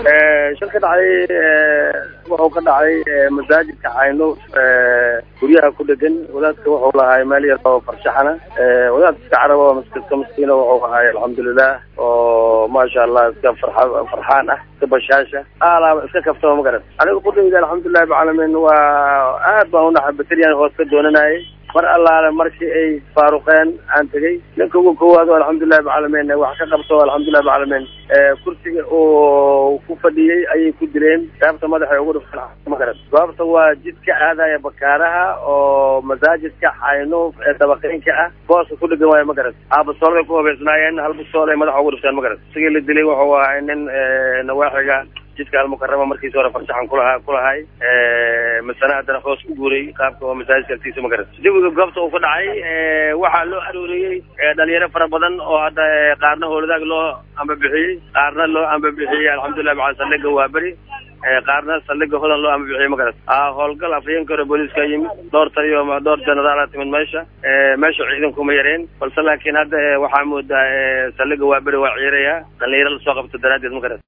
shil ka dhacay wuxuu ka dhacay masaajidka caynuuf guryaha ku dhegan wadaadka wuxuu lahay meel yar oo farshaxana wadaadka iska carab oo iska maskiina wuxuu ahay alxamdulilah oo maasha allah iska farxa farxaan ah iska bashaasha alaaba iska kaftama ma garan aniga qudayda alxamdulilahi bacalamin waa aad baan unaxa bateriyan hoos ka doonanayay mar allaale markii ay faaruqeen aan tegey ninka ugu koowaad oo alxamdulilahi bacalamin wax ka qabto alxamdulilahi bacalamin kursiga uu ku fadhiyey ayay ku dileen gaabta madaxa ugu dhufteen ma garan goobta waa jidka aadaya bakaaraha oo masaajidka xaynuuf ee dabaqeynka ah booska ku dhegan waayo ma garan aabasoolbay ku habeysnaayeen hal busool ay madaxa ugu dhufteen ma garan isigii la dilay wuxuu ahay nin nawaaxiga jidka almukarama markiisa hore farshaxan kulaha kulahay masana haddana hoos ku guuray qaabka oo masaajidka agtiisa ma garan jawiga goobta uu ka dhacay waxaa loo arooriyey dhalinyaro fara badan oo hadda qaarna howladaag loo ambabixiyey qaarna loo ambabixiyey alxamdulilah bacala saldhiga waa beri qaarna saldhiga hodan loo ambabixiyey ma garan howlgal afhayeenka hore booliiska yimid dhowr taliyo dhowr jenaraala timid meesha meesha ciidankuma yareen balse laakiin hadda waxaa moodaa saldhiga waa beri waa ciiraya dhalinyaro lasoo qabto daraaddeed ma garan